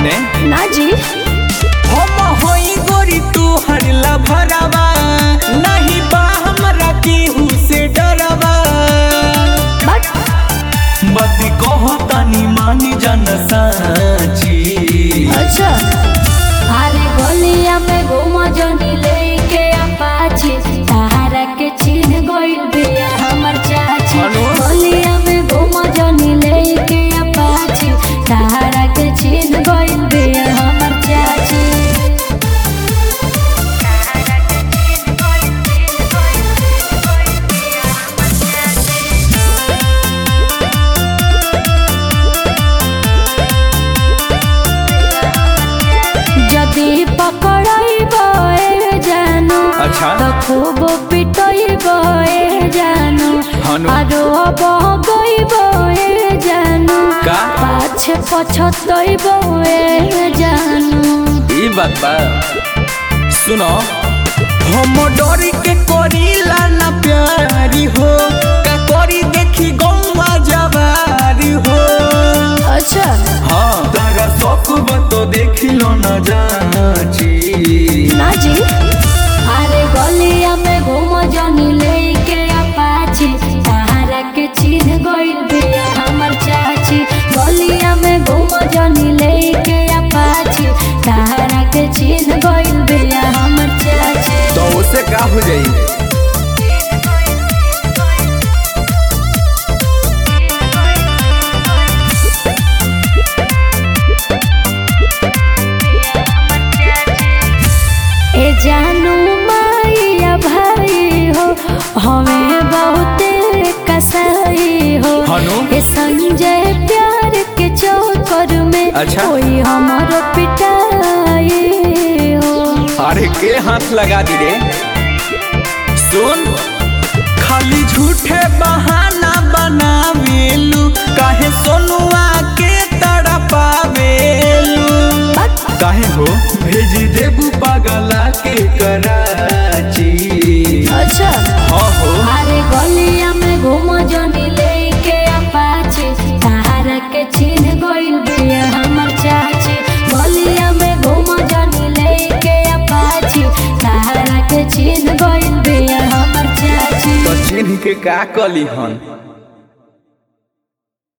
होने ना जी हम होई गोरी तू हरला भरावा नहीं बा हमरा केहू से डरवा बट मत कहो तनी मानी जन साची अच्छा अरे गलिया में घूम जनी लेके अपाची सहारा के छीन गइल बिया हमर चाची हेलो? गलिया में घूम जनी लेके अपाची सहारा के छीन गइल बिया हमर चाची যদি পকড়াইব এ জানো अच्छा। তো খুব পিটইব এ জানো হানু। আরো বগইব এ জানো का? পাছে পছতইব এ জানো ई बात बा सुनो हम डरी के करीला ना प्यारी हो का करी देखी गौवा जवारी हो अच्छा हाँ तारा शौक बा तो देखी लो ना जाची ना जी अरे गलिया में घूम जनी लेके अपाची सहारा के छीन गइल बिया हमर चाची गलिया में घूम जनी लेके अपाची सहारा के छीन गइल बिया हमर चाची तो उसे का हो जाई ए जानू माइया भाई हो हमें बहुते कसाई हो हनु? ए संजय प्यार के चौकर में अच्छा। कोई हमारो पिटाई हो अरे के हाथ लगा दी रे सुन खाली झूठे बहाना बनावेलू काहे सोनुआ के तड़पावेलू काहे हो भेज देबू पागला के कराची अच्छा हाँ हो अरे गलिया में घूम जनी लेके अपाची सहारा के छीन गइल बिया हमर चाची गलिया में घूम जनी लेके अपाची सहारा के छीन गइल बिया हमर चाची तो चिन्ह के का कली हन